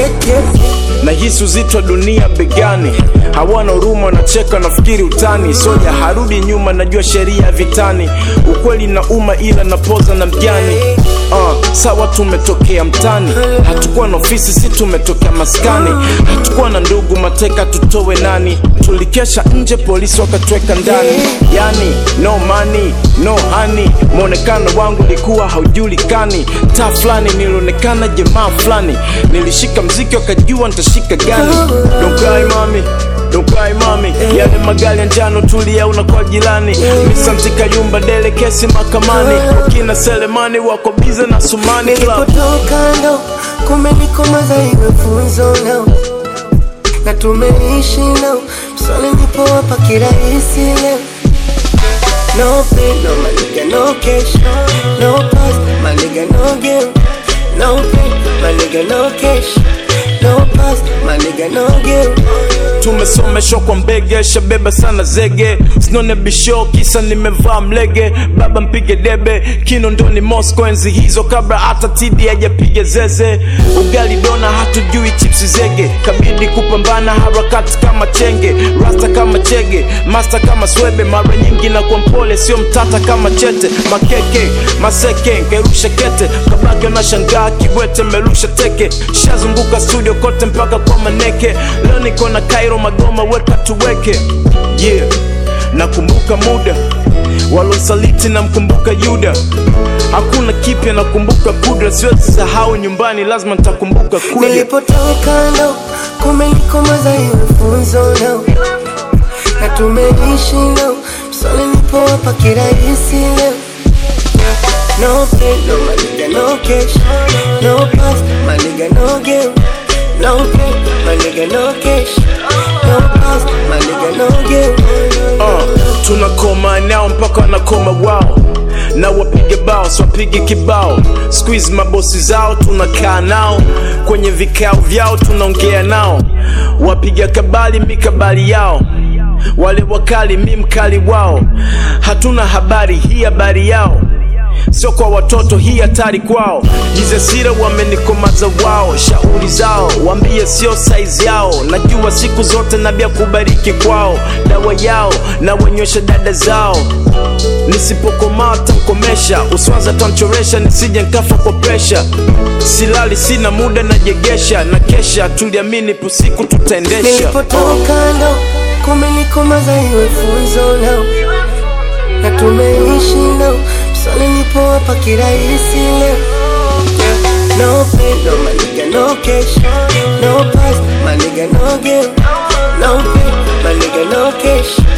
kete na hisi uzito wa dunia begani hawana huruma wanacheka nafikiri utani soja harudi nyuma najua sheria ya vitani ukweli na uma ila napoza na mjani uh, sawa tumetokea mtani hatukuwa na ofisi si tumetokea maskani hatukuwa na ndugu mateka tutowe nani tulikesha nje polisi wakatweka ndani yani no money no honey mwonekano wangu ulikuwa haujulikani taa fulani nilionekana jamaa fulani nilishika mziki wakajua nitashika gani don't cry mami don't cry mami yale magari ya njano tulia unakuwa jirani misanti kayumba dele kesi mahakamani wakina selemani wako bize na sumani club nilipotoka ndo kumenikomaza iwe funzo nao na tumeishi nao mswali nipowapa kirahisi leo no pain no maliga no cash no past maliga no game no pain maliga no cash no past maliga no game tumesomeshwa kwa mbege shabeba sana zege sinone bisho kisa nimevaa mlege baba mpige debe kino ndoni mosco enzi hizo kabla hata tidi hajapiga zeze ugali dona hatujui chipsi zege kabidi kupambana harakati kama chenge rasta kama chege masta kama swebe mara nyingi na kwa mpole sio mtata kama chete makeke maseke ngerusha kete kabaki unashangaa kibwete merusha teke shazunguka studio kote mpaka kwa maneke leo niko na kairo magoma weka tuweke yeah nakumbuka muda walosaliti namkumbuka yuda hakuna kipya nakumbuka kudra siwezi sahau nyumbani lazima nitakumbuka kuja nilipotoka ndo kumenikomaza iwe funzo nao na tumeishi nao mswali nipowapa kirahisi leo no pain no maliga no cash no past maliga no game no pain maliga no cash no past maliga no game uh, tunakoma nao mpaka wanakoma wao na wapige bao swapige kibao squeeze mabosi zao tunakaa nao kwenye vikao vyao tunaongea nao wapiga kabali mikabali yao wale wakali mi mkali wao hatuna habari hii habari yao sio kwa watoto hii hatari kwao jizesira wamenikomaza wao shauri zao wambie sio saizi yao najua siku zote nabia kubariki kwao dawa yao na wenywesha dada zao nisipokomaa tamkomesha uswaza tamchoresha nisije nkafa kwa presha silali sina muda najegesha na kesha tuliamini pusiku tutaendesha nilipotoka ndo kumenikomaza iwe funzo nao na tumeishi nao mswali nipowapa kirahisi leo no pain no maliga no cash no past maliga no game no pain maliga no cash